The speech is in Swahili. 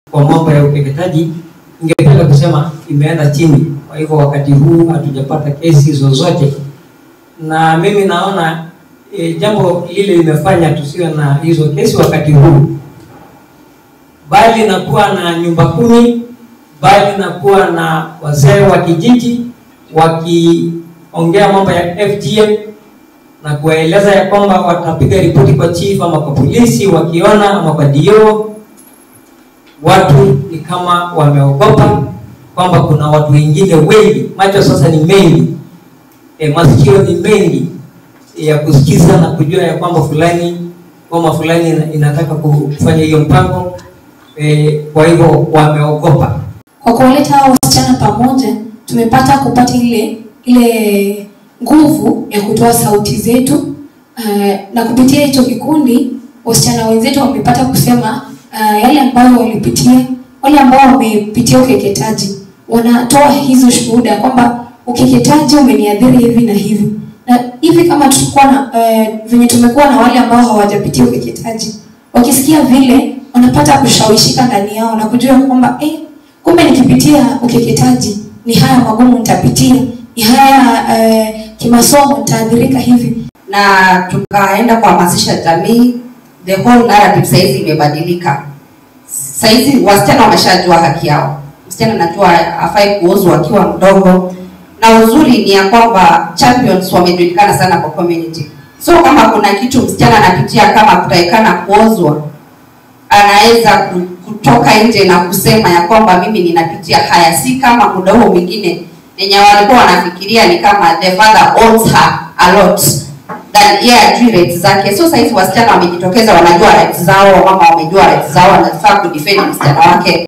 kwa mambo ya ukeketaji, ningependa kusema imeenda chini. Kwa hivyo wakati huu hatujapata kesi zozote, na mimi naona e, jambo lile limefanya tusiwe na hizo kesi wakati huu, bali na kuwa na nyumba kumi, bali na kuwa na wazee wa kijiji wakiongea mambo ya FGM na kuwaeleza ya kwamba watapiga ripoti kwa chief ama kwa polisi wakiona ama kwa DO. Watu ni kama wameogopa kwamba kuna watu wengine wengi, macho sasa ni mengi, e, masikio ni mengi ya kusikiza na kujua ya kwamba fulani kwamba fulani ina- inataka kufanya hiyo mpango e, kwa hivyo wameogopa. Kwa kuwaleta hao wasichana pamoja, tumepata kupata ile ile nguvu ya kutoa sauti zetu uh, na kupitia hicho kikundi wasichana wenzetu wamepata kusema uh, yale ambayo walipitia, wale ambao wamepitia ukeketaji wanatoa hizo shuhuda kwamba ukeketaji umeniadhiri hivi na hivi na hivi kama tulikuwa na uh, venye tumekuwa na wale ambao hawajapitia ukeketaji, wakisikia vile wanapata kushawishika ndani yao na kujua kwamba eh, kumbe nikipitia ukeketaji ni haya magumu nitapitia, ni haya uh, kimasomo nitaadhirika hivi. na tukaenda kuhamasisha jamii. The whole narrative saizi imebadilika. Saizi wasichana wameshajua haki yao. Msichana anajua hafai kuozwa akiwa mdogo, na uzuri ni ya kwamba champions wamejulikana sana kwa community. So kama kuna kitu msichana anapitia kama kutaikana kuozwa, anaweza ku- kutoka nje na kusema ya kwamba mimi ninapitia haya, si kama muda huo mwingine yenye walikuwa wanafikiria ni kama the father owns her a lot than yeye ajui rights zake. So saizi wasichana wamejitokeza, wanajua rights zao, wamama wamejua rights zao, wanafaa kudefend msichana wake